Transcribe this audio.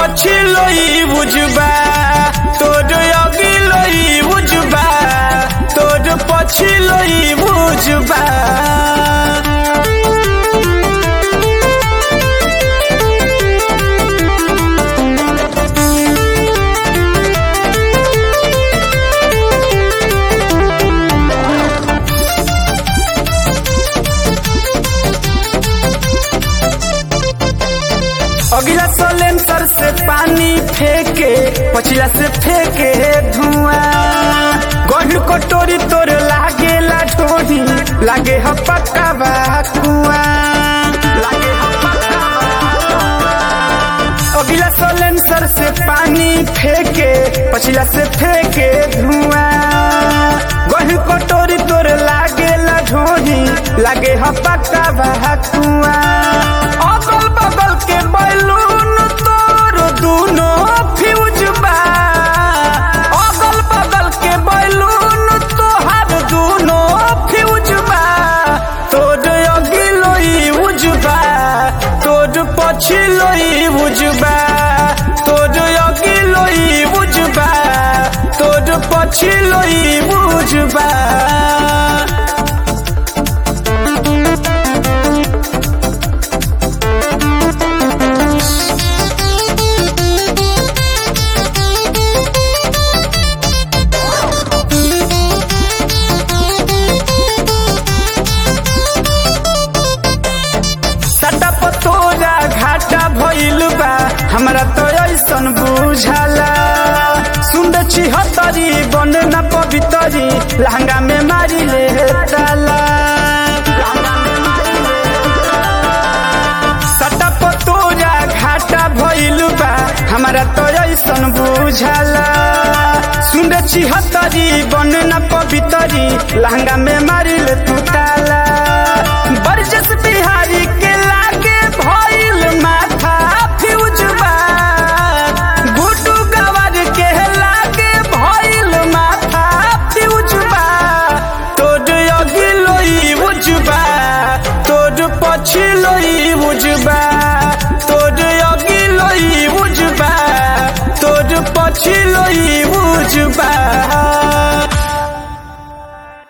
पछिलोई बुझबा तोर अगिलोई बुझबा तोर पछिलोई बुझबा अगला सलेंसर से पानी फेंके पछिला से फेंके धुआं गढ़ कटोरी तोर लागे ला ढोरी लागे ह पक्का बा कुआं लागे ह पक्का बा अगला सलेंसर से पानी फेंके पछिला से फेंके धुआं गढ़ कटोरी तोर लागे ला ढोरी लागे ह पक्का बा कुआं अगल बगल के बैलून तोर दूनो फ्यूज बा अगल बगल के बैलून तोहार दूनो फ्यूज बा तोर अगिलोई उजबा तोर पछिलोई उजबा तोर अगिलोई उजबा तोर पछिलोई उजबा सटा पतोरा घाटा भइल बा हमरा तो ऐसन बुझाला सुंद छिहत्तरी बन न पवितरी लहंगा में मारी ले ताला सटा पतोरा घाटा भइल बा हमरा तो ऐसन बुझाला सुंद छिहत्तरी बन न पवितरी लहंगा में मारी ले तू ताला बरजस बिहारी के लागे भइल माथा फ्यूज बा गुड्डू गवर के लागे भइल माथा फ्यूज बा तोर अगिलोई बुझबा तोर पछिलोई बुझबा तोर अगिलोई बुझबा तोर पछिलोई